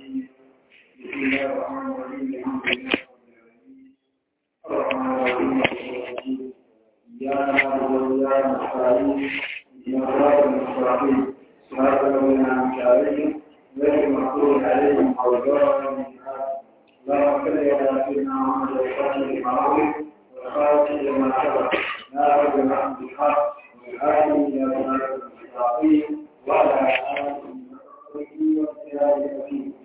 الرجيم بسم الله الرحمن الرحيم الحمد لله الرحمن الرحيم إياك نعبد وإياك نستعين اهدنا الصراط المستقيم صراط الذين أنعمت عليهم غير المغضوب عليهم أو الضالين اللهم صل على سيدنا محمد الفاتح المعروف والخاتم لما سبق ناصر الحق بالحق والهادي إلى صراط المستقيم وعلى آله وصحبه وسلم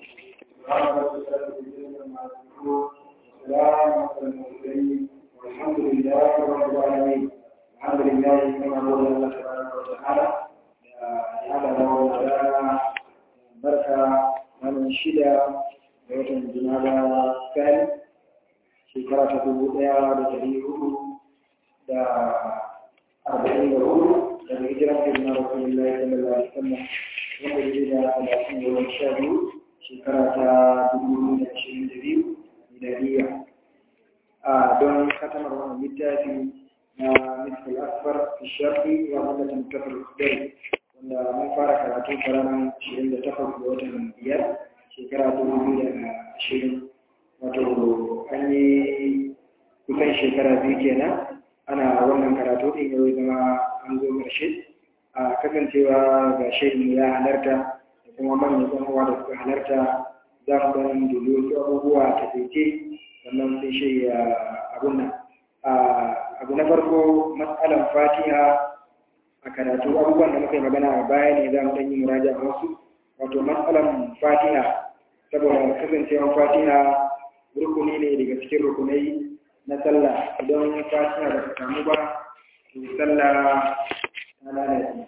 والحمد لله رب العالمين الحمد لله كما قال الله تبارك وتعالى يا الله بركة من شدة ويتم جنابا كان شكرا تقول يا رجلي da arba'in da hudu daga hijiran firma rasulullahi sallallahu alaihi wasallam wanda ya da talatin da wani sha biyu shekara ta dubu da ashirin da biyu miladiya a don katamar wannan littafi na miskal asfar fi shafi wa mallakin kafar kudai wanda mun fara karatu ta ranar ashirin da takwas ga watan biyar shekara dubu biyu da ashirin wato an yi kusan shekara biyu kenan ana wannan karatu ɗin yau zama an zo ƙarshe a kasancewa ga shirin ya halarta da kuma manyan ɗan uwa da suka halarta za mu ɗan dubi wasu abubuwa ta taice sannan sai shi ya abun nan abu na farko matsalan fatiha a karatu abubuwan da muka yi magana a baya ne za mu ɗan yi muraja a wasu wato matsalan fatiha saboda kasancewan fatiha rukuni ne daga cikin rukunai na sallah idan fatiha ba ta samu ba to sallah ta lalace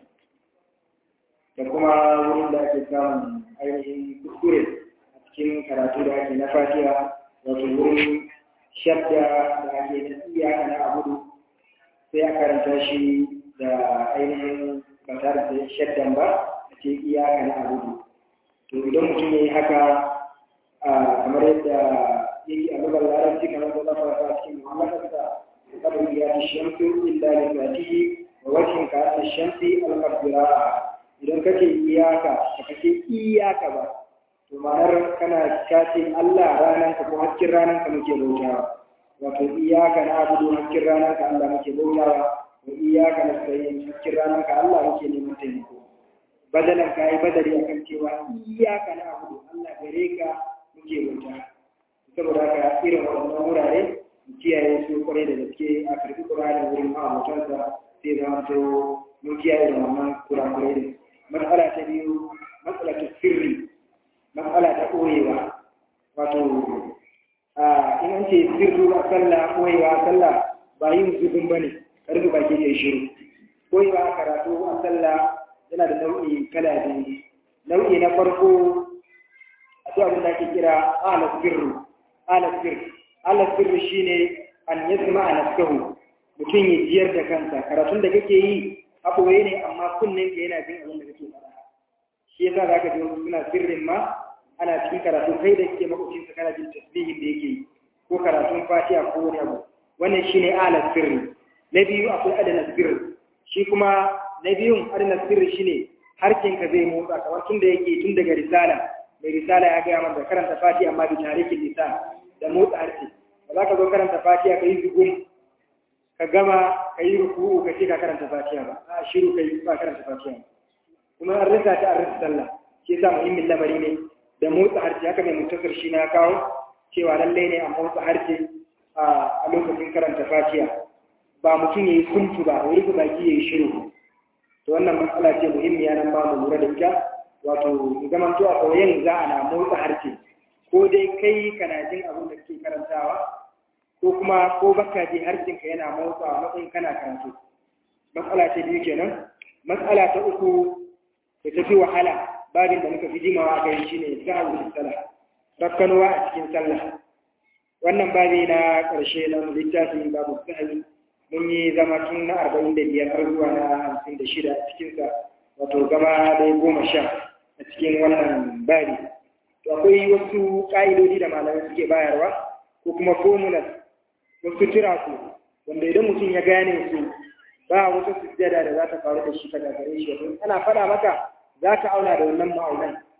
da kuma wurin da ake samun ainihin kuskure a cikin karatu da ake na fatiha wato wurin shadda da ake na iyaka na abudu sai a karanta shi da ainihin ba tare da shaddan ba a ce iyaka na abudu to idan mutum ya yi haka kamar yadda yake a lugar larabci kamar da zafa ta cikin muhammadarsa kabin ya ci shamsu illa da zatihi wa wajen ka ta shamsi alƙabdira idan kake iyaka ka kake iyaka ba to ma'anar kana kace Allah ranar ka ko hakkin ranar ka muke bautawa wato iyaka na abudu hakkin ranar ka Allah muke bautawa wa iyaka na sayin hakkin ranar ka Allah muke neman taimako badalan ka yi badari akan cewa iyaka na abudu Allah gare ka muke bautawa saboda haka irin waɗannan wurare mu kiyaye su kwarai da gaske a karɓi ƙuranin wurin ma'amutansa sai zama to mun kiyaye da wannan kurakurai da matsala ta biyu matsala ta sirri matsala ta ɓoyewa wato in an ce sirru a sallah ɓoyewa a sallah ba yin zubin ba ne karfi baki ke shiru ɓoyewa a karatu a sallah yana da nau'i kala biyu nau'i na farko akwai abin da ake kira ala sirru alasir alasir shi ne an yi zama a naskahu mutum ya jiyar da kansa karatun da kake yi abuwaye ne amma kunnen ka yana jin abin da kake fara shi yasa za ka ji wasu suna sirrin ma ana cikin karatu kai da kake makwacin sa kana jin tasbihin da yake yi ko karatun fatiha ko wani abu wannan shine alas sirri na biyu akwai adana sirri shi kuma na biyun adana sirri shine harkin ka zai motsa kamar tun da yake tun daga risala mai risala ya gaya mana da karanta fatiha amma bi tarikin lisan da motsa harshe ba za ka zo karanta fatiha ka yi zugun ka gama ka yi ruku'u ka ce ka karanta fatiha ba a shiru ka yi ba karanta fatiha kuma an rasa ta an rasa sallah shi yasa muhimmin lamari ne da motsa harshe haka mai mutasar shi na kawo cewa lallai ne a motsa harshe a lokacin karanta fatiha ba mutum ya yi kuntu ba wani rufe baki ya yi shiru to wannan matsala ce muhimmiya nan ba mu lura da ita wato zaman to a koyon za a na motsa harshe ko dai kai kana jin abin da kake karantawa ko kuma ko baka ji harshenka yana motsawa matsayin kana karatu matsala ta biyu kenan matsala ta uku da tafi wahala babin da muka fi jimawa a kai shine sa'u fi sallah rakkanuwa a cikin sallah wannan babi na ƙarshe na littafin babu sahali mun yi zama tun na arba'in da biyar har zuwa na hamsin da shida a cikinsa wato gama dai goma sha a cikin wannan babi to akwai wasu ƙa'idodi da malamai suke bayarwa ko kuma formulas wasu tiraku wanda idan mutum ya gane su ba wata sujjada da za ta faru da shi ta gagare shi ana faɗa maka za ka auna da wannan ma'aunan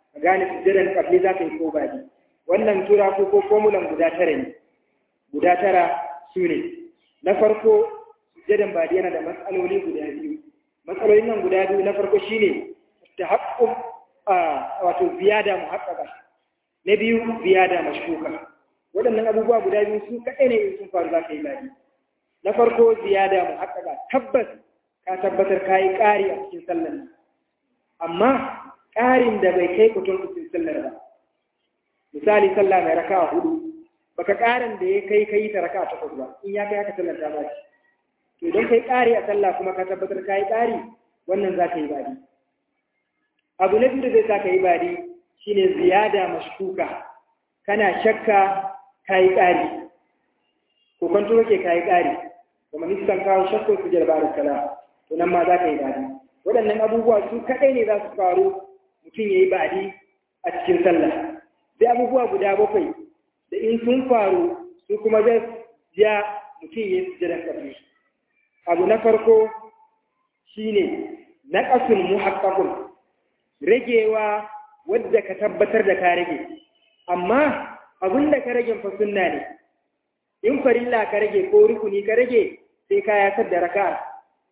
ka gane sujjadan kabli za ka yi ko baɗi wannan tura ko ko formulan guda tara ne guda tara su ne na farko sujjadan baɗi yana da matsaloli guda biyu matsalolin nan guda biyu na farko shine ta haƙƙun wato ziyada muhaqqaqa na biyu ziyada mashkuka waɗannan abubuwa guda biyu su kaɗai ne in sun faru za ka yi baɗi na farko ziyada muhaqqaqa tabbas ka tabbatar ka yi ƙari a cikin sallar nan amma ƙarin da bai kai kutun cikin sallar ba misali sallah mai raka hudu baka ƙarin da ya kai kai ta raka takwas ba in ya kai haka sallar ta ba to idan kai ƙari a sallah kuma ka tabbatar ka yi ƙari wannan za ka yi baɗi abu na biyu da zai sa ka yi baɗi shine ziyada mashkuka kana shakka ka yi ƙari ko kwanto kake ka yi ƙari kuma niskan kawo shakko su jarba da kala to nan ma za ka yi baɗi waɗannan abubuwa su kaɗai ne za su faru mutum ya yi baɗi a cikin sallah sai abubuwa guda bakwai da in sun faru su kuma zai ja mutum ya yi sujjadan ƙarfi abu na farko shine na ƙasun muhakkakun ragewa wadda ka tabbatar da ka rage amma abin da ka rage fa sunna ne in farilla ka rage ko rukuni ka rage sai ka yasar da raka'a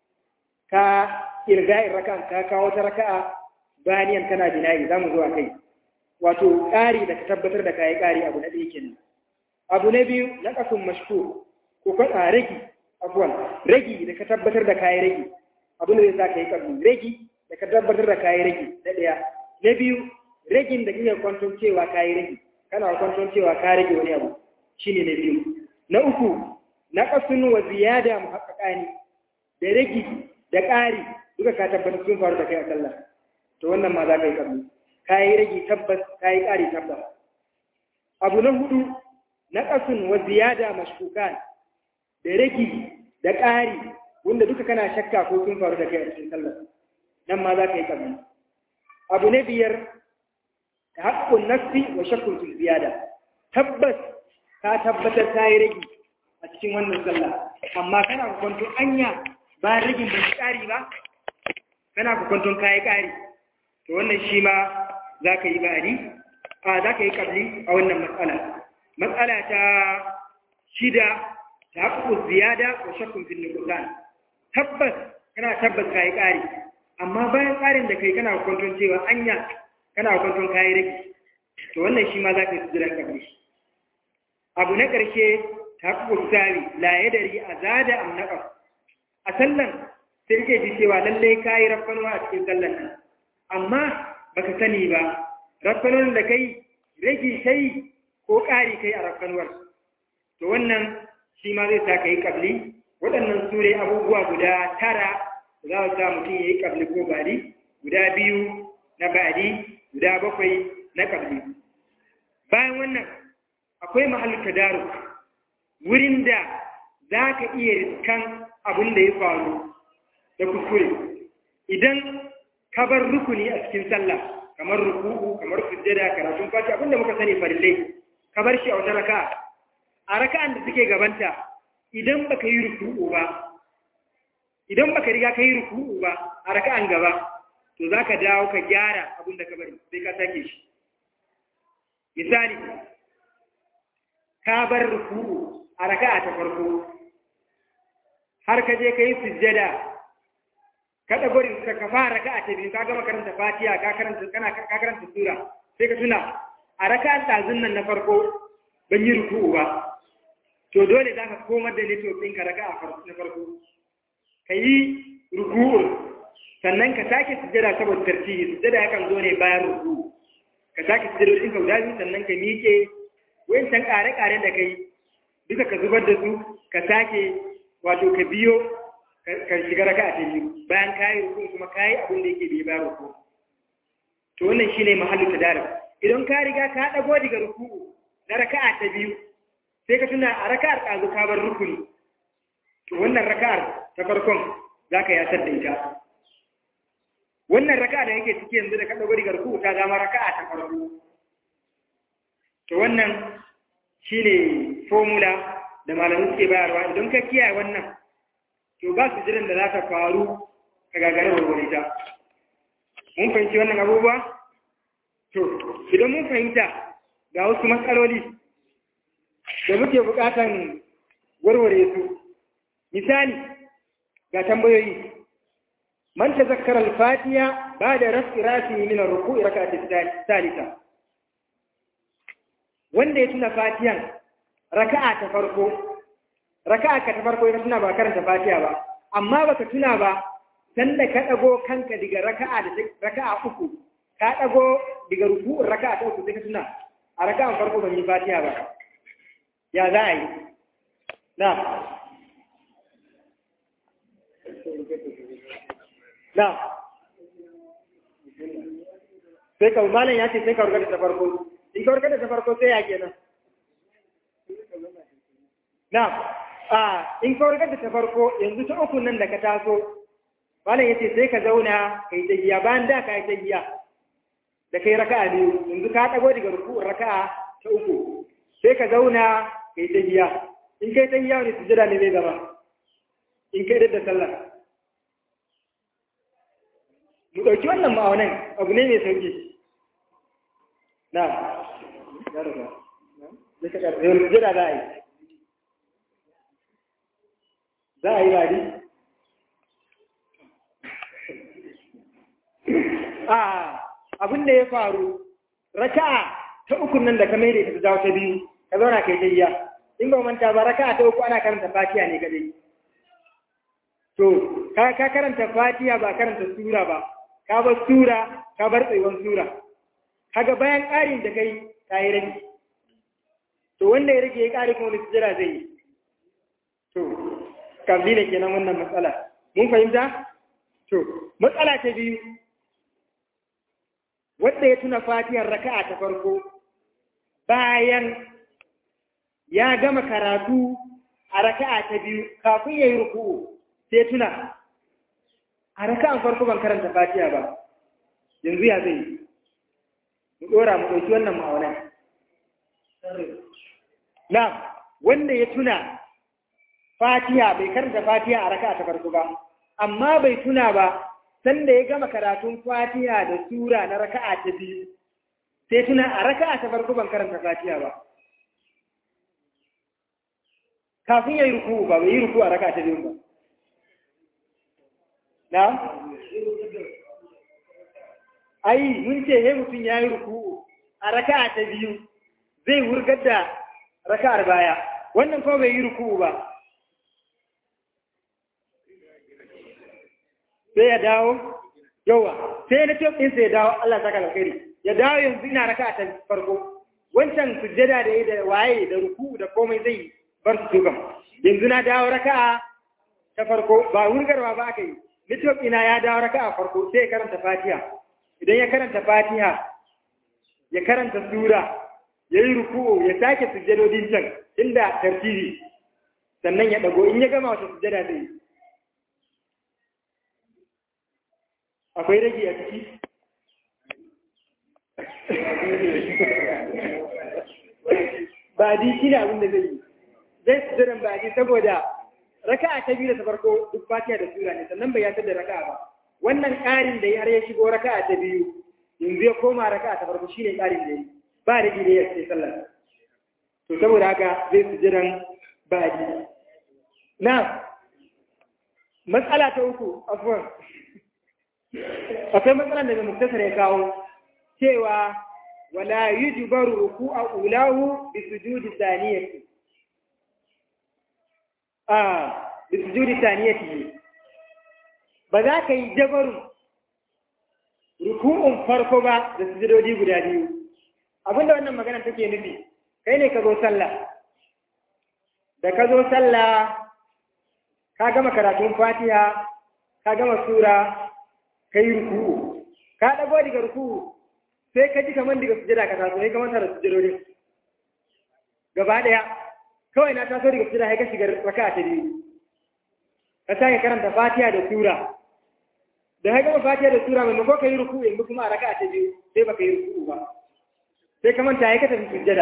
ka irga'in raka'an ka kawo ta raka'a baniyan kana binayi za mu zuwa kai wato ƙari da ka tabbatar da kayi ƙari abu na ɗaya kenan abu na biyu na ƙasun mashkur ko ka ragi abuwan ragi da ka tabbatar da kayi ragi abu da zai sa ka yi ƙarfi ragi da ka tabbatar da kayi ragi na ɗaya na biyu ragin da kike kwanton cewa kayi ragi kana kwanton cewa ka rage wani abu shine na biyu na uku na ƙasun wa ziyada muhaqqaqani da ragi da ƙari duka ka tabbatar sun faru da kai a sallah to wannan ma za ka yi ƙarfi ka yi ragi tabbas ka yi ƙari tabbas abu na hudu na ƙasun wa ziyada mashkukan da ragi da ƙari wanda duka kana shakka ko sun faru da kai a cikin sallah nan ma za ka yi ƙarfi abu na biyar ta haƙƙun nafsi wa shakkun fil ziyada tabbas ka tabbatar ka yi ragi a cikin wannan sallah amma kana kwanto anya ba ragin ba ƙari ba kana kwanton ka yi ƙari to wannan shi ma za ka yi ba'adi a za ka yi ƙabli a wannan matsala matsala ta shida ta haƙƙu ziyada wa shakkun fil nuqsan tabbas kana tabbas ka yi ƙari amma bayan ƙarin da kai kana kwanton cewa anya kana kwanton ka yi rage to wannan shi ma za ka yi sujudan ƙabli abu na ƙarshe ta haƙƙu sawi la yadari a zada am naqas a sallan sai ke ji cewa lallai ka yi rafkanuwa a cikin sallan nan amma baka sani ba rafkanuwar da kai rage kai ko ƙari kai a rafkanuwar to wannan shi ma zai sa ka yi ƙabli waɗannan su ne abubuwa guda tara za su sa mutum ya yi ƙabli ko bari guda biyu na bari guda bakwai na ƙabli bayan wannan akwai mahallin tadaru wurin da za ka iya riskan abin da ya faru da kuskure idan ka bar rukuni a cikin sallah kamar ruku'u kamar sujjada karatun fati abinda muka sani farillai ka bar shi a wata raka'a a raka'an da suke gabanta idan baka yi ruku'u ba idan baka riga ka yi ruku'u ba a raka'an gaba to za ka dawo ka gyara abin da ka bari sai ka sake shi misali ka bar ruku'u a raka'a ta farko har ka je ka yi sujjada ka ɗago ka ka fara raka'a ta biyu ka gama karanta fatiha ka karanta kana ka karanta sura sai ka tuna a raka'an ɗazun nan na farko ban yi ruku'u ba to dole za ka komar da network ɗinka raka'a na farko ka yi ruku'u sannan ka sake sujjada saboda tartibi sujjada yakan zo ne bayan ruku'u ka sake sujjada ɗinka guda biyu sannan ka miƙe wancan ƙare-ƙare da kai duka ka zubar da su ka sake wato ka biyo ka shiga raka a biyu bayan kayi rukun kuma kayi abin da yake bai ba ruku to wannan shine mahallu tadarik idan ka riga ka dago daga ruku'u na raka'a ta biyu sai ka tuna a raka'ar ɗazu ka bar rukuni to wannan raka'ar ta farkon za ka yasar da ita wannan raka'a da yake ciki yanzu da ka dago daga ruku'u ta zama raka'a ta farko to wannan shine formula da malamin suke bayarwa idan ka kiyaye wannan to ba su jiran da za ta faru ka gagare warware ta mun fahimci wannan abubuwa to idan mun fahimta ga wasu matsaloli da muke bukatan warware su misali ga tambayoyi man tazakkara al-fatiha ba'da rafi rasi min ar-ruku'i rak'at thalitha wanda ya tuna fatihan raka'a ta farko raka'a ka ta farko ya tuna ba karanta fatiha ba amma baka tuna ba sanda ka dago kanka daga raka'a da raka'a uku ka dago daga ruku'un raka'a ta uku sai ka tuna a raka'an farko ban yi fatiha ba ya za a yi na na sai ka malam ya ce sai ka warkar da ta farko in ka warkar da ta farko sai ya kenan na a in ka warkar da ta farko yanzu ta uku nan da ka taso malam ya ce sai ka zauna ka yi tagiya bayan da ka yi tagiya da kai raka'a biyu yanzu ka ɗago daga ruku'un raka'a ta uku sai ka zauna ka yi tagiya in kai tagiya wani sujada ne zai zama in kai da sallah mu ɗauki wannan ma'aunan abu ne mai sauki na ya rufa zai ka ƙarfi wani sujada za a yi za a yi bari a abin da ya faru raka'a ta uku nan da ka mai da ita ta ta biyu ka zauna kai tayya in ba manta ba raka'a ta uku ana karanta fatiha ne kadai to ka ka karanta fatiha ba karanta sura ba ka bar sura ka bar tsayuwan sura kaga bayan ƙarin da kai ka yi rage to wanda ya rage ya ƙari kuma wani sujjara zai yi to kabli ne kenan wannan matsala mun fahimta to matsala ta biyu wanda ya tuna fatiyar raka'a ta farko bayan ya gama karatu a raka'a ta biyu kafin ya yi ruku'u sai tuna a raka'an farko ban karanta fatiya ba yanzu ya zai mu dora mu ɗauki wannan ma'aunan na wanda ya tuna fatiya bai karanta fatiya a raka'a ta farko ba amma bai tuna ba sanda ya gama karatun fatiha da sura na raka'a ta biyu sai tuna a raka'a ta farko ban karanta fatiha ba kafin ya yi ruku ba bai yi ruku a raka'a ta biyu ba na ai mun ce he mutum ya yi ruku a raka'a ta biyu zai wurgar da raka'ar baya wannan ko bai yi ruku ba sai ya dawo yawa sai na ce ɗinsa ya dawo Allah saka alkhairi ya dawo yanzu ina raka ta farko wancan sujjada da da waye da ruku da komai zai bar su dukan yanzu na dawo raka ta farko ba wurgarwa ba aka yi network ina ya dawo raka a farko sai ya karanta fatiha idan ya karanta fatiha ya karanta sura ya yi ruku ya sake sujjadodin can inda tartibi sannan ya dago in ya gama wata sujjada zai yi akwai rage a ciki ba di shi ne abin da zai yi zai su jiran ba di saboda raka'a ta biyu da ta farko duk fatiha da sura ne sannan bai yatar da raka'a ba wannan ƙarin da ya har ya shigo raka'a ta biyu yanzu ya koma raka'a ta farko shine ƙarin da ya yi ba rage da ya ce sallar to saboda haka zai su jiran ba di na matsala ta uku afuwan akwai matsalar da mai muktasar ya kawo cewa wala yujbaru ruku'a ulahu bi sujudi thaniyati ah bi sujudi thaniyati ba za ka yi jabaru ruku'un farko ba da sujudodi guda biyu abinda wannan magana take nufi kai ne ka zo sallah da ka zo sallah ka gama karatun fatiha ka gama sura ka yi ruku'u ka ɗago daga ruku'u sai ka ji kamar daga sujada ka taso sai ka manta da sujadodin gaba ɗaya kawai na taso daga sujada sai ka shiga raka ta biyu ka sake karanta fatiha da sura da ka gama fatiha da sura maimako ka yi ruku'u yanzu kuma a raka ta biyu sai baka yi ruku'u ba sai ka manta ya ka tafi sujada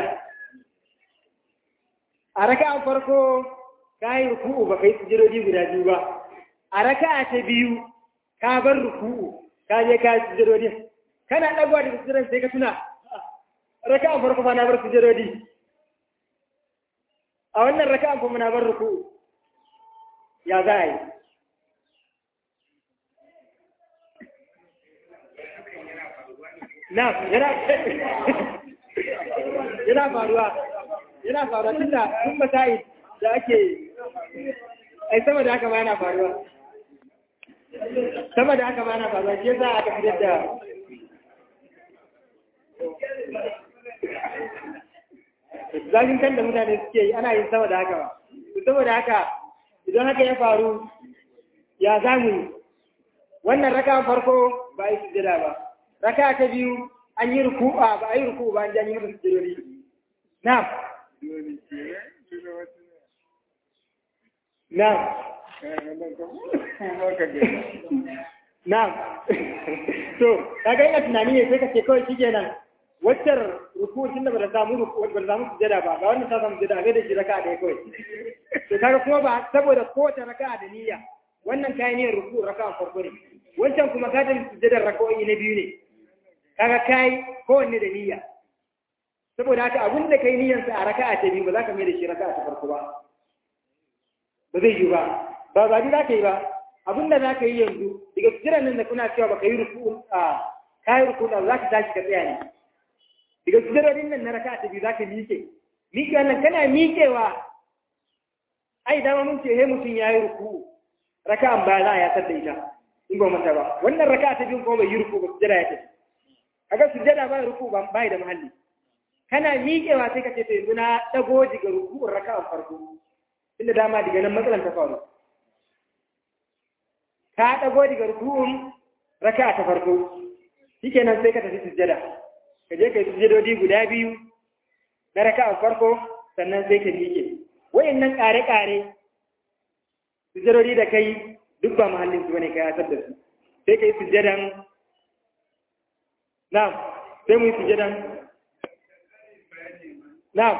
a raka farko ka yi ruku'u baka yi sujadodi guda biyu ba a raka ta biyu ka bar ruku'u ka je ka sujudodin kana ɗagowa daga sujjadan sai ka tuna raka'an farko fa na bar sujjadodi a wannan raka'an kuma na bar ruku ya za a yi na yana yana faruwa yana faruwa tunda tun masai da ake ai sama da haka ma yana faruwa sama da haka ma yana faruwa shi yasa aka fitar da zafin kan da mutane suke yi ana yin sama da haka ba saboda haka idan haka ya faru ya zamu yi wannan raka farko ba a yi sujjada ba raka ta biyu an yi ruku'a ba a yi ruku ba an ji an yi musu sujjadori na'am na'am na'am to kaga ina tunani ne sai ka ce kawai shikenan waccar ruku tun da ba da samu ruku ba da samu sujada ba ga wannan ta samu sujada ga da shi raka'a da kawai to kaga kuma ba saboda kowace raka'a da niyya wannan kai niyyar ruku raka'a farko ne wancan kuma ka tafi sujadar raka'o'i na biyu ne kaga kai kowanne da niyya saboda haka abin da kai niyyar sa a raka'a ta biyu ba za ka mai da shi raka'a ta farko ba ba zai yi ba ba ba za ka yi ba abin da za ka yi yanzu daga sujadar nan da kuna cewa ba ka yi ruku a kayi ruku da za ka tashi ka tsaya ne daga sujarorin nan na raka ta biyu za ka miƙe miƙe wannan kana miƙewa ai dama mun ce he mutum ya yi ruku raka an baya za a yatar da ita in ba mata ba wannan raka ta biyu kuma bai yi ruku ba sujada ya tafi kaga sujada ba ruku ba bai da muhalli kana miƙewa sai ka ce to yanzu na dago daga ruku'un raka an farko inda dama daga nan matsalan ta faru ka dago daga ruku'un raka ta farko shikenan sai ka tafi sujada ka je ka yi sujadodi guda biyu na raka a farko sannan sai ka miƙe wayannan ƙare-ƙare sujadodi da kai duk ba mahallin su bane ka yasar da su sai ka yi sujadan na'am sai mu yi sujadan na'am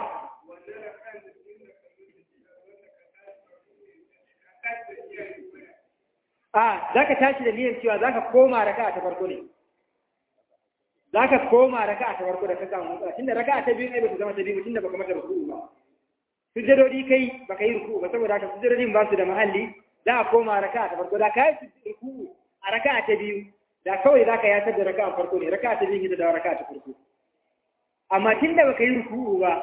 a za ka tashi da niyyar cewa za ka koma raka ta farko ne za ka koma raka'a ta farko da ka samu matsala tunda raka'a ta biyu ne ba ta zama ta biyu tunda baka mata ruku'u ba sujjadodi kai baka yi ruku'u ba saboda haka sujjadodin ba su da mahalli za a koma raka'a ta farko da ka yi ruku'u a raka'a ta biyu da kawai za ka yatar da raka'a farko ne raka'a ta biyu ita da raka'a ta farko amma tunda baka yi ruku'u ba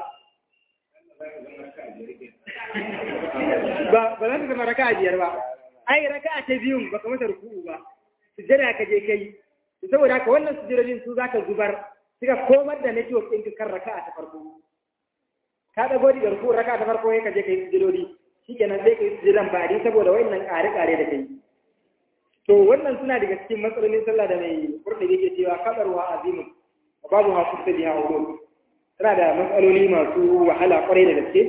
ba ba za ta zama raka'a biyar ba ai raka'a ta biyun baka mata ruku'u ba sujjada ka je kai saboda haka wannan sujudodin su zaka zubar suka komar da network ɗinka kan raka'a ta farko ka dago da garku raka'a ta farko ka je kai sujudodi shikenan sai kai sujudan bari saboda wayannan ƙare-ƙare da kai to wannan suna daga cikin matsalolin sallah da mai kurɗi yake cewa kadarwa azimun wa babu ha kusa biya ulum tana da matsaloli masu wahala kwarai da gaske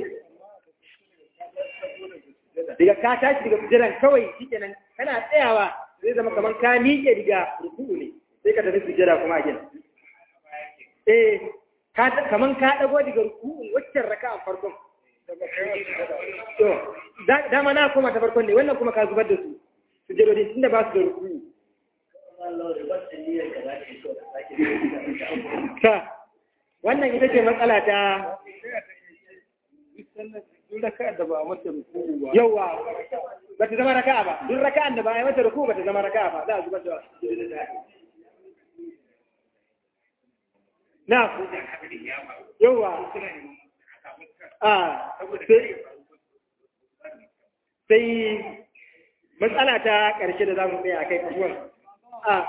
daga ka tashi daga sujudan kawai shikenan kana tsayawa zai zama kamar ka miƙe daga ruku'u ne sai ka tafi sujjada kuma gina. Eh, kamar ka ɗago daga ruku'un waccan raka a farkon. To, dama na koma ta farkon ne, wannan kuma ka zubar da su, sujjadodi tun da ba su da ruku'u. Ka, wannan ita ce matsala ta Yawwa, ba ta zama raka'a ba, duk raka'an da ba ya mata ruku ba ta zama raka'a ba, za a zubar da Na, yawwa, a, sai matsala ta ƙarshe da za mu tsaye a kai kasuwan. A,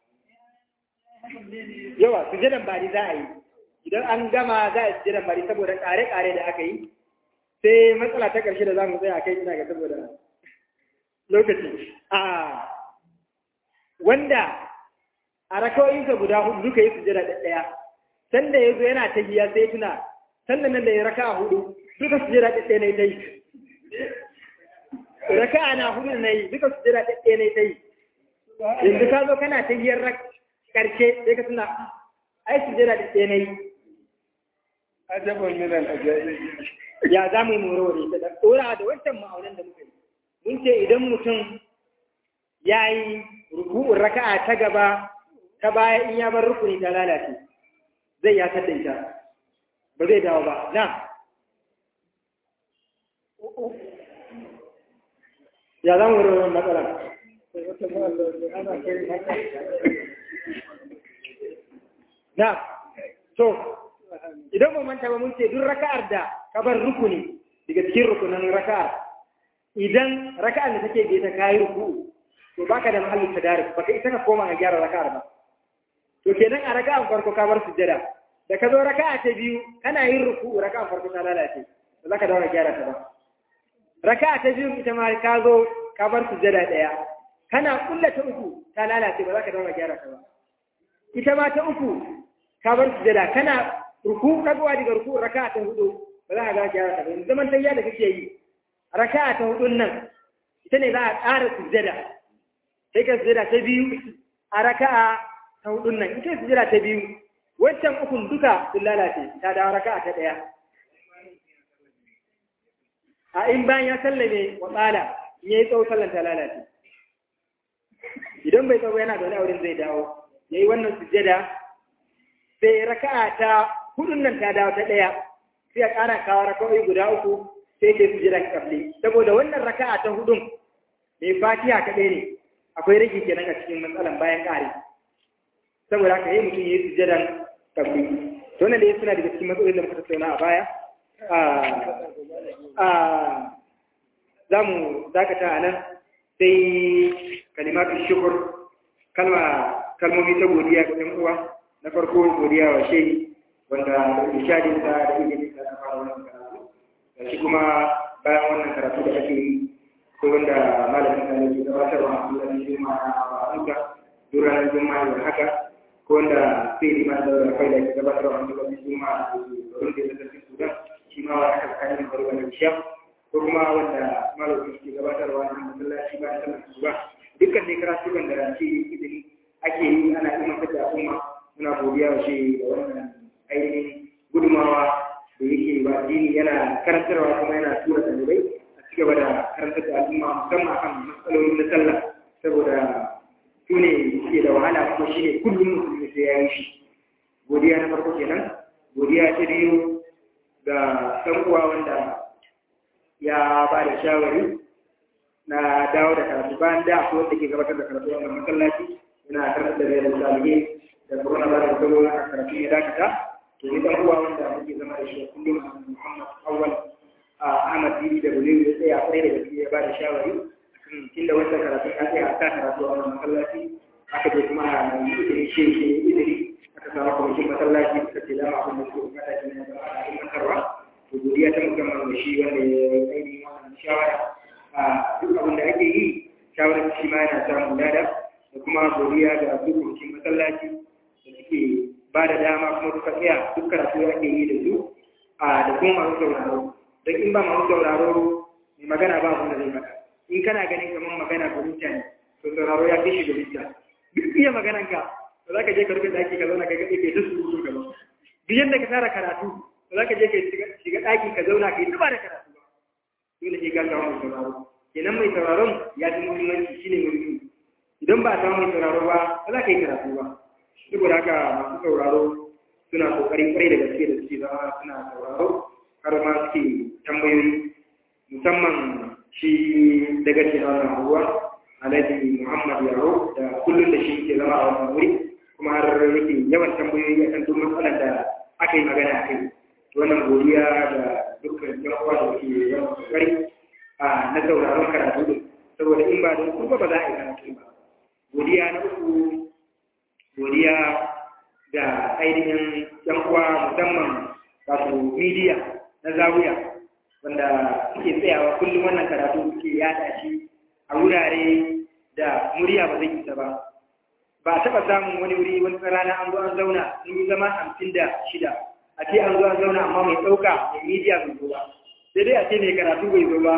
yawa, sujadan bari za a yi, idan an gama za a sujadan bari saboda ƙare-ƙare da aka yi, sai matsala ta ƙarshe da za mu tsaye a kai ina ga saboda lokaci a wanda a rakawoyinsa guda hudu duka yi sujada da ɗaya sanda ya zo yana ta giya sai tuna sannan nan da ya raka hudu duka sujada da ɗaya na ta yi raka na hudu na yi duka sujada da ɗaya na ta yi yanzu ka zo kana ta giyar ƙarshe sai ka tuna ai sujada da ɗaya na yi ajabun minan ajabi ya za mu yi morowar ita da ɗora da wancan ma'aunan da muka yi mun ce idan mutum ya yi ruku'un raka'a ta gaba ta baya in ya bar rukuni ta lalace zai ya da ita ba zai dawo ba na ya zan wuri wani matsala na to idan ba manta ba mun ce duk raka'ar da ka bar rukuni daga cikin rukunan raka'ar idan raka'ar da take bai ta kayi ruku to baka da mahallin tadarik baka isa ka koma ka gyara raka'ar ba to kenan a raka'ar farko ka bar sujjada da ka zo raka'a ta biyu kana yin ruku raka'ar farko ta lalace ba za ka dawo ka gyara ta ba raka'a ta biyu ita ma ka zo ka bar sujjada daya kana kulla ta uku ta lalace ba za ka dawo ka gyara ta ba ita ma ta uku ka bar sujjada kana ruku ka zuwa daga ruku raka'a ta hudu ba za ka dawo ka gyara ta ba zaman tayya da kake yi raka'a ta hudun nan ita ne za a ƙara sujjada sai ka sujjada ta biyu a raka'a ta hudun nan ita sujjada ta biyu wancan ukun duka sun lalace ta dawo raka'a ta ɗaya a in bayan ya sallame wa tsala in yayi tsawo sallan ta lalace idan bai tsawo yana da wani auren zai dawo yayi wannan sujjada sai raka'a ta hudun nan ta dawo ta ɗaya sai a ƙara kawo raka'o'i guda uku sai ke sujjada kafli saboda wannan raka'a ta hudun mai fatiha kaɗai ne akwai rage kenan a cikin matsalan bayan ƙari saboda haka yi mutum yi sujjadan kafli to wannan dai suna daga cikin matsalolin da muka tattauna a baya za mu dakata a nan sai kalimatu shukur kalma kalmomi ta godiya ga ɗan uwa na farko godiya wa shehi wanda da ishadin sa da ilimin sa ta fara wannan karatu da shi kuma bayan wannan karatu da ake yi ko wanda malamin sa ne ke gabatarwa a kullum juma'a a Abuja duk ranar juma'a da haka ko wanda sai liman da rafai da ke gabatarwa a kullum juma'a a wurin da ya tafi Sudan shi ma wani aka tsakanin bari wani sham ko kuma wanda malamin ke gabatarwa a masallaci ba da sallar asuba dukkan ne karatukan da shi izini ake yi ana imantar da al'umma muna godiya wa shi da wannan ainihin gudumawa da yake ba addini yana karantarwa kuma yana tura ɗalibai a ci gaba da karantar da al'umma musamman akan matsalolin na sallah saboda su ne suke da wahala kuma shi ne kullum musulmi sai ya yi shi godiya na farko kenan godiya ta biyu ga ɗan uwa wanda ya ba da shawari na dawo da karatu bayan da akwai wanda ke gabatar da karatu wannan masallaci yana karantar da rayuwar salihin da corona ba da gabo na karatu ya dakata to ni dan uwa wanda muke zama da shi kullum Muhammad Awwal Ahmad Dini da Bulewu ya tsaya kwarai da gaske ya ba da shawari akan tunda wannan karatu ya tsaya ta karatu a wannan masallaci aka je kuma a yi idiri shi shi idiri aka samu kwamitin masallaci suka ce dama abin da suke bukata shi ne zama a ilmantarwa to godiya ta musamman da shi wanda ya yi ainihin wannan shawara a duk abin da ake yi shawarar shi ma yana samun lada da kuma godiya ga dukkan masallaci da suke ba da dama kuma suka tsaya duk karatu ake yi da su a da kuma masu sauraro don in ba masu sauraro mai magana ba abin da zai maka in kana ganin kamar magana ga mutane to sauraro ya fi shi da mutane duk iya maganan ka ba za ka je ka rufe daki ka zauna ka gaɗe ke duk surutu ka ba duk yadda ka tara karatu ba za ka je ka shiga daki ka zauna ka yi tuba da karatu ba dole sai ka samu mai sauraro kenan mai sauraron ya fi muhimmanci shine muhimmi idan ba a samu mai sauraro ba ba za ka yi karatu ba saboda haka masu sauraro suna kokari kwarai da gaske da suke zama suna sauraro har ma suke tambayoyi musamman shi daga cikin wannan ruwa alhaji muhammad yaro da kullum da shi ke zama a wannan wuri kuma har yake yawan tambayoyi akan duk matsalar da aka yi magana a kai wannan godiya da dukkan yan uwa da ke yawan kokari a na sauraron karatu din saboda in ba don kuma ba za a yi karatu ba godiya na uku godiya da ainihin yan uwa musamman wato media na zawiya wanda suke tsayawa kullum wannan karatu suke yada shi a wurare da murya ba zai isa ba ba a taɓa samun wani wuri wani rana an zo an zauna sun yi zama hamsin da shida a ce an zo an zauna amma mai ɗauka mai media bai zo ba sai dai a ce mai karatu bai zo ba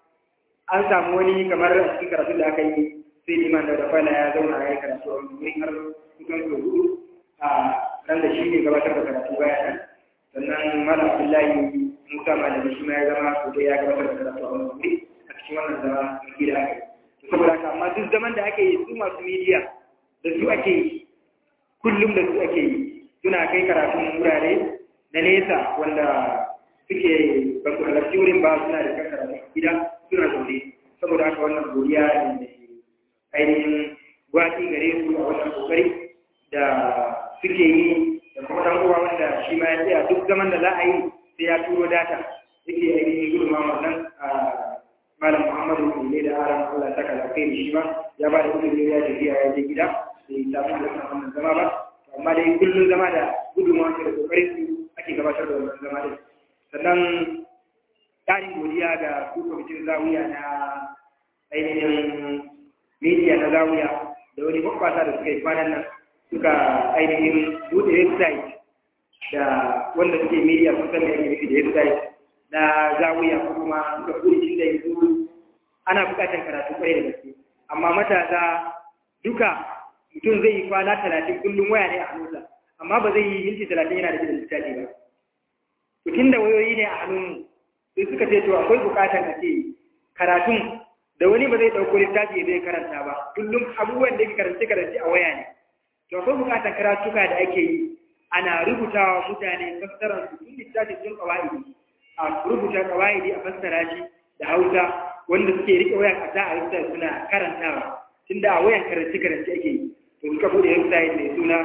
an samu wani kamar a cikin karatu da aka yi sai liman da rafala ya zauna ya yi karatu a wuri har kusan sau hudu a ran da shi ne gabatar da karatu baya nan sannan malam abdullahi musa malami shi ma ya zama sau da ya gabatar da karatu a wani wuri a cikin wannan zama mai gida aka yi saboda haka amma duk zaman da ake yi su masu midiya da su ake yi kullum da su ake yi suna kai karatun wurare na nesa wanda suke ba su halarci wurin ba suna da kan karatun gida suna zaune saboda haka wannan godiya ne ainihin gwati gare su a wannan kokari da suke yi da kuma dan uwa wanda shi ma ya tsaya duk zaman da za a yi sai ya turo data yake ainihin gudunma wannan a malam muhammadu ne da aran allah saka da kai shi ma ya ba da kudin ya tafiya ya je gida sai ta fi da wannan zama ba amma dai kullum zama da gudunma da kokarin su ake gabatar da wannan zama din sannan tarin godiya ga su kwamitin zawiya na ainihin media na zawiya da wani bakwasa da suka yi kwanan nan suka ainihin buɗe website da wanda suke media sun san da yake nufi da website na zawiya ko kuma suka buɗe shi da yanzu ana buƙatar karatu kwarai da gaske amma matasa duka mutum zai yi kwana talatin kullum waya ne a hannunsa amma ba zai yi minti talatin yana da shi da littafi ba to tunda wayoyi ne a hannunmu sai suka ce to akwai buƙatar a ce karatun da wani ba zai ɗauko littafi zai karanta ba kullum abubuwan da ke karance karance a waya ne to akwai bukatar karatuka da ake yi ana rubutawa mutane fassarar su tun littafi sun kawaidi a rubuta kawaidi a fassara shi da hausa wanda suke rike wayan a a rubuta suna karantawa tunda a wayan karance karance ake yi to suka bude website mai suna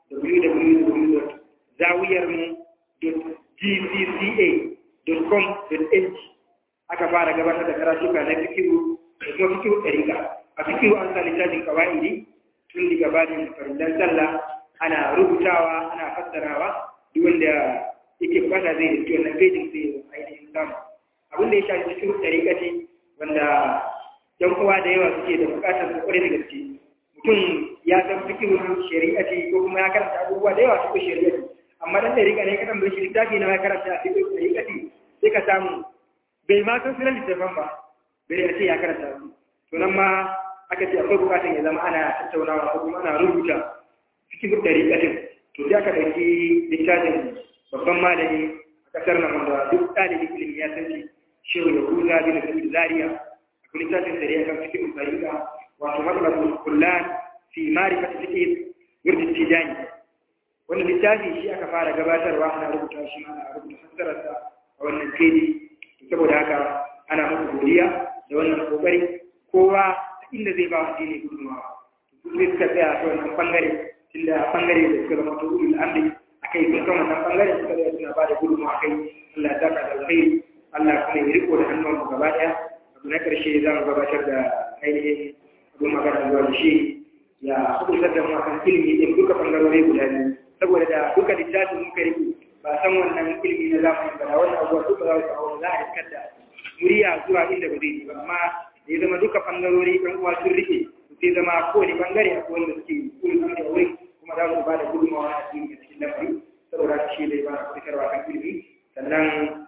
www.zawiyarmu.gcca.com.ng aka fara gabatar da karatuka na fikiru da kuma fikiru ɗarika a fikiru an sa littafin kawa'idi tun daga bajin farillan sallah ana rubutawa ana fassarawa duk wanda yake bukata zai riski wannan fejin sai ya ainihin samu abin da ya shafi fikiru ɗarika ce wanda yan uwa da yawa suke da bukatar su kwarai da gaske mutum ya san fikiru shari'a ce ko kuma ya karanta abubuwa da yawa su shari'a ce amma dan ɗarika ne kaɗan bai shi littafi na ya karanta a fikiru ɗarika ce sai ka samu bai ma san sunan littafin ba bai a ce ya karanta su to nan ma aka ce akwai bukatun ya zama ana tattaunawa ko kuma ana rubuta cikin dariƙatin to sai aka ɗauki littafin babban malami a ƙasar nan wanda duk ɗalibin ilimi ya san shi shehu ya kuza bin sa'id zaria akwai littafin da ya kan cikin dariƙa wato matsalatu kullan fi ma'rifati fiqh yurdi tijani wannan littafi shi aka fara gabatarwa ana rubuta shi ana rubuta fassararsa a wannan keji saboda haka ana masa godiya da wannan kokari kowa inda zai ba addini gudunmawa su ne suka tsaya ta wannan bangare tunda bangare da suka zama to ulul amri akai sun kan wannan bangare suka tsaya suna ba da gudunmawa kai Allah ya saka da alkhairi Allah kuma ya riko da hannun mu gaba daya abu na karshe za mu gabatar da ainihin abin magana zuwa da shi ya hukuntar da mu akan ilimi din duka bangarori guda biyu saboda da duka littafin muka rike ba san wannan ilimi na zamani ba wannan abuwa duka za su kawo za a riskar da murya zuwa inda ba zai yi ba amma da ya zama duka bangarori ɗan uwa sun rike sai zama kowane bangare a wanda suke kullum da wuri kuma za su ba da gudunmawa a cikin cikin lamari saboda shi zai ba da fitarwa kan ilimi sannan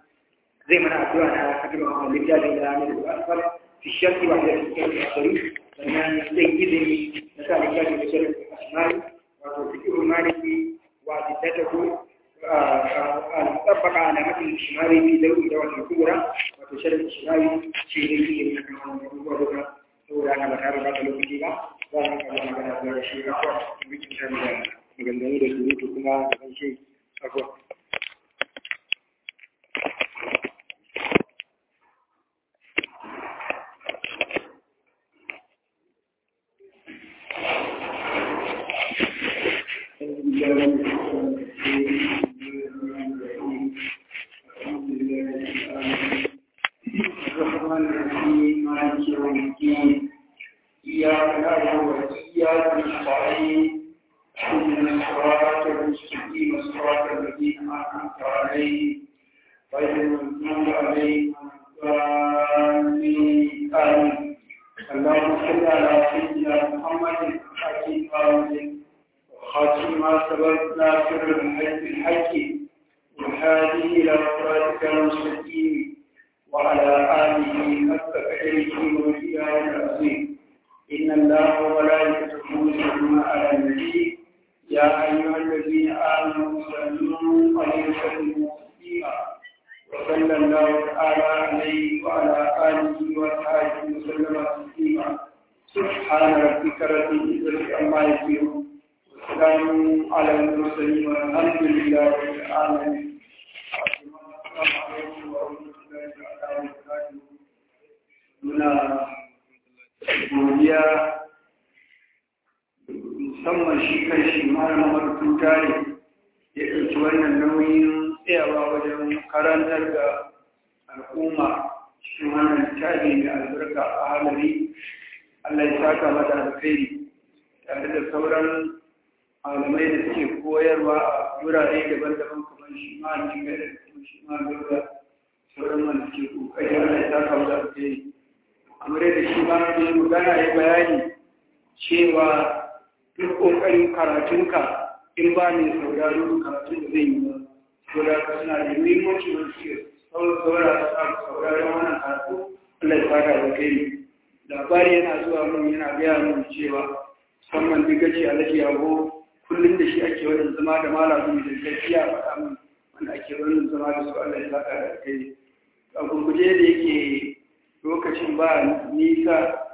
zai mana addu'a na hakimin a littafin da ne da asfal fi shakki wa da cikin asari sannan zai izini na sa littafin da shirin asmari wato fikirun maliki wa jiddatahu المطبقة على متن الشمالي في ذوي دولة الكبرى وتشرف الشمالي شيء في الموضوع saboda ana ba tare da lokaci ba za mu kama magana da shi ga kwa wikin ta da maganganu da surutu kuma da kan shi akwa والسلام على المرسلين والحمد لله رب العالمين السلام عليكم ورحمة الله تعالى وبركاته muna godiya musamman shi kan shi malamar tutare ya ɗauki wannan nauyin tsayawa wajen karantar da al'umma cikin wannan littafi mai albarka a halari Allah ya saka mata alkhairi tare da sauran malamai da suke koyarwa a wurare daban-daban kamar shi ma ne ga kuma shi ma ga sauran wanda suke kokari Allah ya saka mata alkhairi kamar yadda shi ma ne magana ya bayani cewa duk kokarin karatunka in ba ne sauraro karatun da zai yi ba saboda ka suna da muhimmanci wanda suke sauraron wannan karatu Allah ya fata da kai labari yana zuwa mun yana gaya mun cewa musamman duk gaci a lake yago kullum da shi ake wannan zama da malamu da gaskiya faɗa mun wanda ake wannan zama da su Allah ya fata da kai a gurguje da yake lokacin ba nisa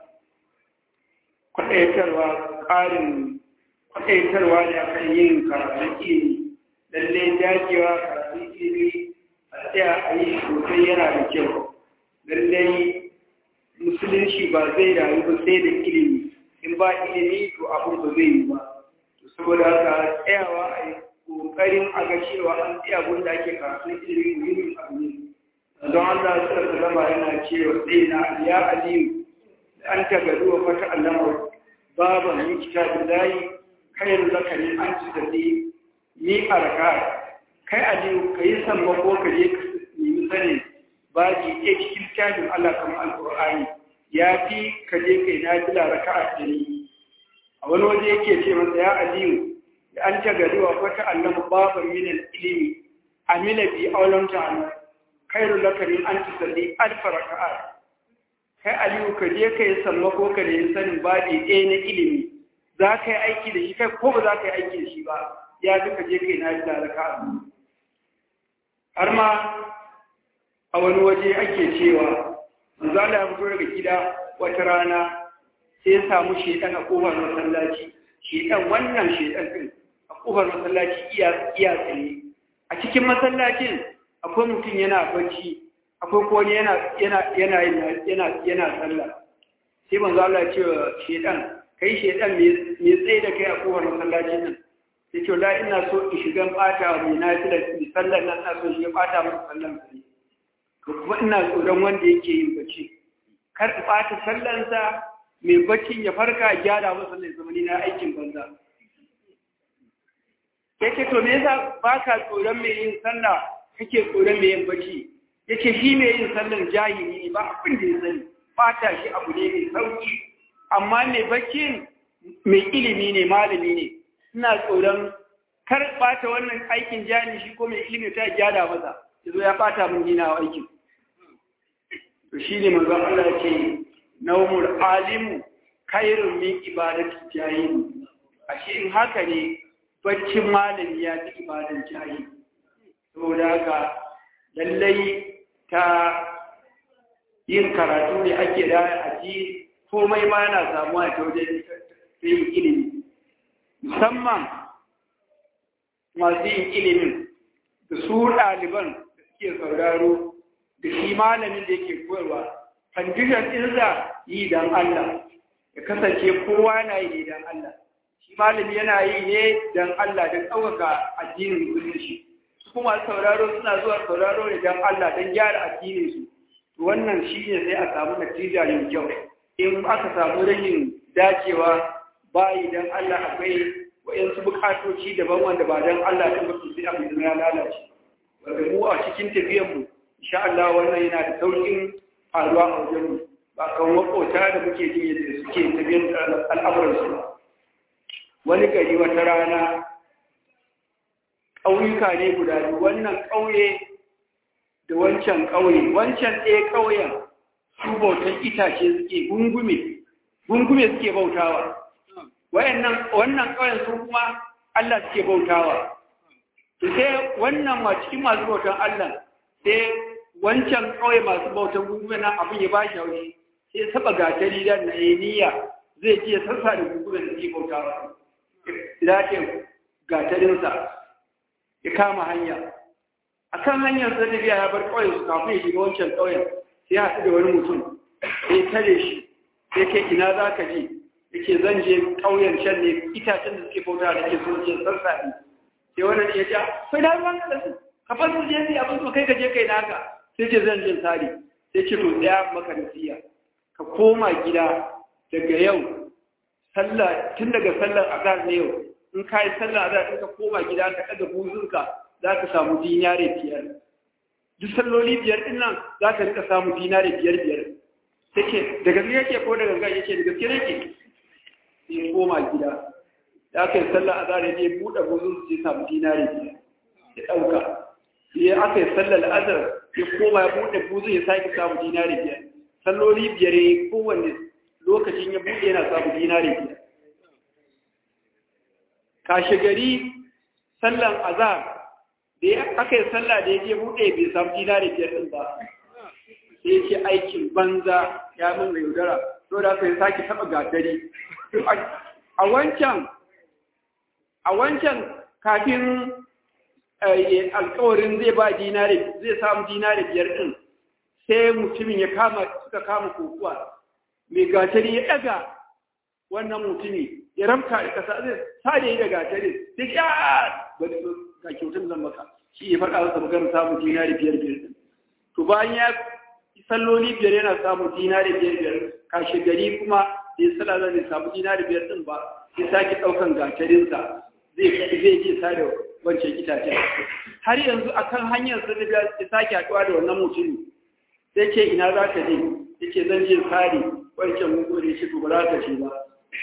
kwaɗaitarwa ƙarin kwaɗaitarwa ne akan yin karatun ilimi lallai dagewa karatun ilimi a tsaya a yi sosai yana da kyau lallai musulunci ba zai rayu ba sai da ilimi in ba ilimi to abin ba zai yi ba to saboda haka tsayawa a yi kokarin a ga cewa an tsaya abin da ake karatun ilimi muhimmin abu ne don Allah su da zama yana cewa sai na ya aliyu da an ta gado wa fata allama baban yi kitabin layi kayan zakarin an ci tafi ni a raka kai aliyu ka yi sammako ka je ka nemi sanin baji ɗaya cikin tajin Allah kamar alƙur'ani ya fi ka je kai na fila raka a ɗari a wani waje yake ce masa ya aliyu da an ta gari wa wata allama baban minan ilimi amila bi aulan ta'ala khairu laka min an tusalli alfa raka'a kai aliyu ka je kai sammako ka nemi sanin baji ɗaya na ilimi za ka yi aiki da shi kai ko ba za ka yi aiki da shi ba ya fi ka je kai na fila raka'a har ma a wani waje ake cewa manzala ya fito daga gida wata rana sai ya samu shedan a kofar masallaci shedan wannan shedan din a kofar masallaci iya iya tsaye a cikin masallacin akwai mutum yana bacci akwai ko yana yana yana yana yana sallah sai manzo Allah ya ce wa shedan kai shedan me me tsaye da kai a kofar masallacin nan sai ce la ina so in shiga bata mai nafila sallar nan na so shi bata masa sallan sai kuma ina tsoron wanda yake yin bacci kar in ɓata sallansa mai baccin ya farka gyara masa mai zamani na aikin banza yake to me yasa baka tsoron mai yin sallah kake tsoron mai yin bacci yake shi mai yin sallan jahili ne ba abin da ya sani fata shi abu ne mai sauki amma mai baccin mai ilimi ne malami ne ina tsoron kar ɓata wannan aikin jahili shi ko mai ilimi ta gyara masa yazo ya ɓata min gina aikin to shi ne manzon Allah ce naumul alimu khairun min ibadati jahil ashe in haka ne baccin malami ya fi ibadan jahil saboda haka lallai ta yin karatu ne ake da aji komai ma yana samuwa ta wajen yin ilimi musamman masu yin ilimin da su ɗaliban da suke sauraro da shi malamin da yake koyarwa condition ɗinsa yi don Allah ya kasance kowa na yi don Allah shi malami yana yi ne don Allah don ɗaukaka addinin musulunci su kuma sauraro suna zuwa sauraro ne don Allah don gyara addinin su wannan shi ne sai a samu natija mai kyau in aka samu rashin dacewa bayi don Allah akwai wa'yansu bukatoci daban wanda ba don Allah ɗin ba su sai abin ya lalace wanda mu a cikin tafiyanmu insha Allah wannan yana da saukin faruwa a wajen ba kan makota da muke jin yadda suke tafiyar da al'amuransu ba wani gari wata rana ƙauyuka ne guda biyu wannan ƙauye da wancan ƙauye wancan ɗaya ƙauyen su bautan itace suke gungume gungume suke bautawa wayannan wannan ƙauyen su kuma Allah suke bautawa to sai wannan ma cikin masu bautan Allah sai wancan kawai masu bautan gungume nan abin ya bashi haushi sai ya saba gatari da na niyya zai ce sassa da gungume da ke bautawa ya ke gatarinsa ya kama hanya a kan hanyar sa tafiya ya bar ƙauyen su kafin ya shiga wancan ƙauyen sai haɗu da wani mutum sai tare shi sai ke ina za ka je yake zan je ƙauyen can ne itacen da suke bauta da ke so je sassafe sai wannan ya ja sai da ruwan da su ka fa su je ne abin su kai ka je kai naka sai ce zan je sari sai ce to tsaya maka nasiya ka koma gida daga yau sallah tun daga sallar azhar ne yau in ka yi sallar azhar in ka koma gida ka ɗaga buzunka za ka samu dinare biyar duk salloli biyar din nan za ka rika samu dinare biyar biyar take da gaske yake ko da ganga yake da gaske yake sai koma gida da aka yi sallar azhar ya je buɗe buzun sai samu dinare biyar ya ɗauka sai aka yi sallar azhar ya koma ya buɗe buzun ya sake samu dinare biyar salloli biyar ya yi kowanne lokacin ya buɗe yana samu dinare biyar kashe gari sallan azhar da ya aka yi sallah da ya je buɗe bai samu dinari biyar ɗin ba sai ya ce aikin banza ya min mai yaudara to da aka yi sake taɓa gatari a wancan a wancan kafin alkawarin zai ba dinari zai samu dinari biyar ɗin sai mutumin ya kama suka kama kokuwa mai gatari ya ɗaga wannan mutumi ya ramka da ƙasa zai sa da yi da gatari sai ya ba ga kyautar zan maka shi ya faɗa masa maganar samun dinari biyar biyar to bayan ya salloli biyar yana samun dinari biyar biyar kashe gari kuma da ya sala zai samu dinari biyar din ba sai sake ɗaukan gatarinsa zai zai je sa da wancan itace har yanzu akan hanyar sa da ya sake haɗuwa da wannan mutumi sai ce ina za ka je ya ce zan je sare wancan mugu da ya ce to ba za ka ce ba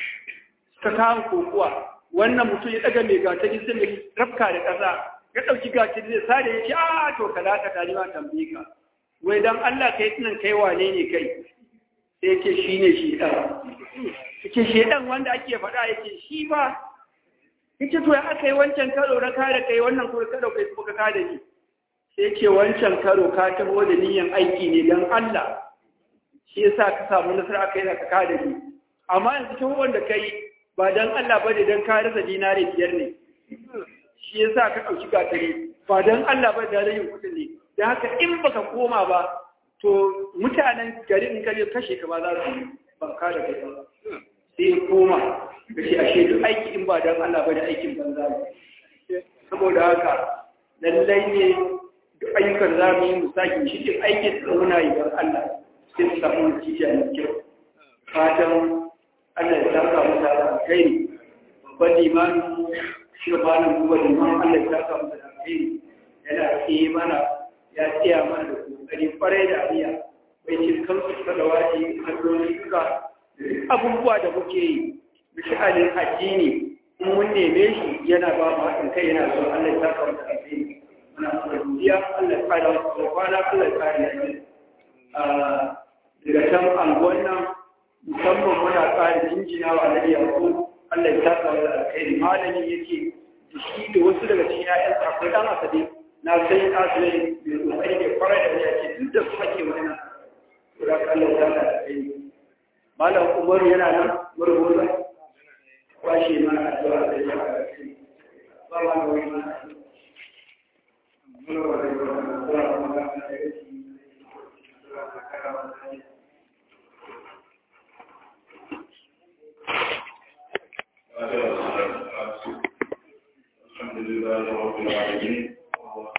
ka kawo kokuwa wannan mutum ya daga mai gatari sai mai rafka da ƙasa ya ɗauki gatari zai sare ya ce a to ka dakata ni ma tambaye ka wai dan Allah kai tunan kai wane ne kai sai yake shi ne shi ɗan yake shi ɗan wanda ake faɗa yake shi ba yake to ya aka yi wancan karo na kare kai wannan kuma karo kai kuma ka kada ni sai yake wancan karo ka taho da niyyar aiki ne dan Allah shi yasa ka samu nasara kai da ka kada ni amma yanzu taho wanda kai ba don Allah ba ne don ka rasa dinari biyar ne shi ya sa ka ɗauki gatari ba don Allah ba da rayin kuɗi ne da haka in baka koma ba to mutanen gari in kaje kashe ka ba za su banka da kai ba sai ya koma da shi ashe duk aiki in ba don Allah ba da aikin banza ne saboda haka lallai ne duk ayyukan za mu yi mu sake shi duk aikin da muna yi don Allah sai su samu natija mai kyau fatan Allah ya saka masa da alkhairi babban limanin shirbanin kuma liman Allah ya saka masa da alkhairi yana tsaye mana ya tsaya mana da kokari kwarai da ariya bai cin kansu suka da waje kallon suka abubuwa da muke yi mishalin addini in mun neme shi yana ba mu haɗin kai yana son Allah ya saka masa da alkhairi muna kuma godiya Allah ya kare masa kwana Allah ya kare lafiya daga can anguwan nan musamman muna tsari jinjina wa na yanzu Allah ya saka wa alkhairi malami yake da shi da wasu daga cikin ƴaƴan akwai dan asabe na sai asali mai kokari ne kwarai da ya ce duk da su ake wannan to da Allah ya saka alkhairi malam Umaru yana nan murmuza kwashe mana addu'a da ya saka alkhairi ba ma da wani mana Muna wa da الحمد لله رب العالمين